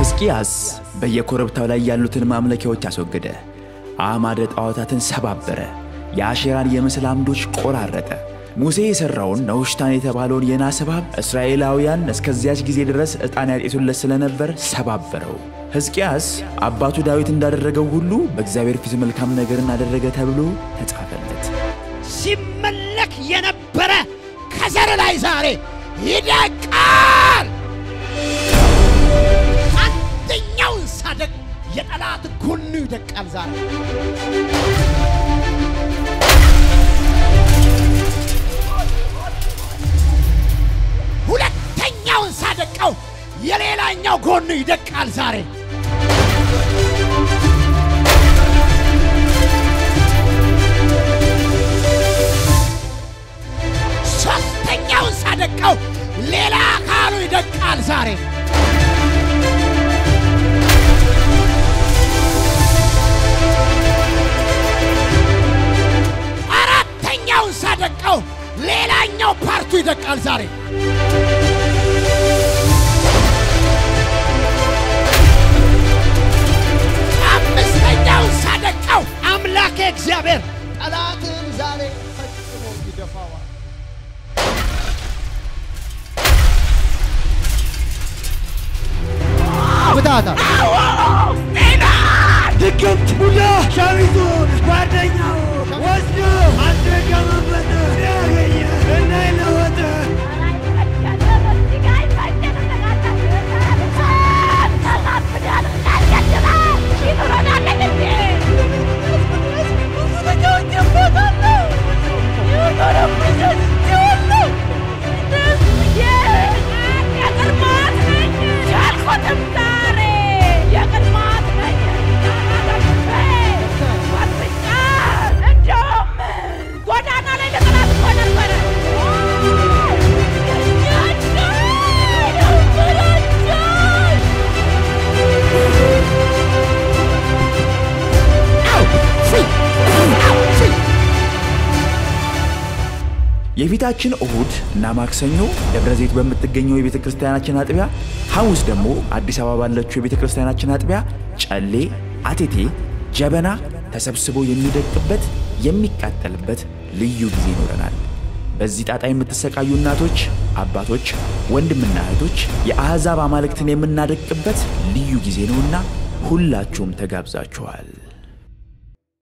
ሕዝቅያስ በየኮረብታው ላይ ያሉትን ማምለኪያዎች አስወገደ፣ አዕማደ ጣዖታትን ሰባበረ፣ የአሼራን የምስል አምዶች ቆራረጠ። ሙሴ የሠራውን ነውሽታን የተባለውን የናስ እባብ እስራኤላውያን እስከዚያች ጊዜ ድረስ ዕጣን ያጤሱለት ስለነበር ሰባበረው። ሕዝቅያስ አባቱ ዳዊት እንዳደረገው ሁሉ በእግዚአብሔር ፊት መልካም ነገርን አደረገ ተብሎ ተጻፈለት። ሲመለክ የነበረ ከዘር ላይ ዛሬ ይደቃል። አንደኛውን ሳደቅ የጠላት ጎኑ ይደቃል ዛሬ ሁለተኛውን ሳደቀው የሌላኛው ጎኑ ይደቃል ዛሬ ሶስተኛውን ሳደቀው ሌላ አካሉ ይደቃል ዛሬ አራተኛውን ሳደቀው ሌላኛው ፓርቱ ይደቃል ዛሬ አምስተኛውን ሳደቀው አምላኬ እግዚአብሔር ጠላትን ዛሬ ፈጽሞ ይደፋዋል። ፍታታ ድግምት ቡዳ ሸሚዙን ጓደኛው ወስዶ አስደገመበት ያገኘ እንዳይለወጥ ጎዳና ላይ ለጠላት እኮ ነበረ። የፊታችን እሁድ እና ማክሰኞ ደብረ ዘይት በምትገኘው የቤተ ክርስቲያናችን አጥቢያ፣ ሐሙስ ደግሞ አዲስ አበባ ባለችው የቤተ ክርስቲያናችን አጥቢያ ጨሌ፣ አቴቴ፣ ጀበና ተሰብስቦ የሚደቅበት የሚቃጠልበት ልዩ ጊዜ ይኖረናል። በዚህ ጣጣ የምትሰቃዩ እናቶች፣ አባቶች፣ ወንድምና እህቶች የአሕዛብ አማልክትን የምናደቅበት ልዩ ጊዜ ነውና ሁላችሁም ተጋብዛችኋል።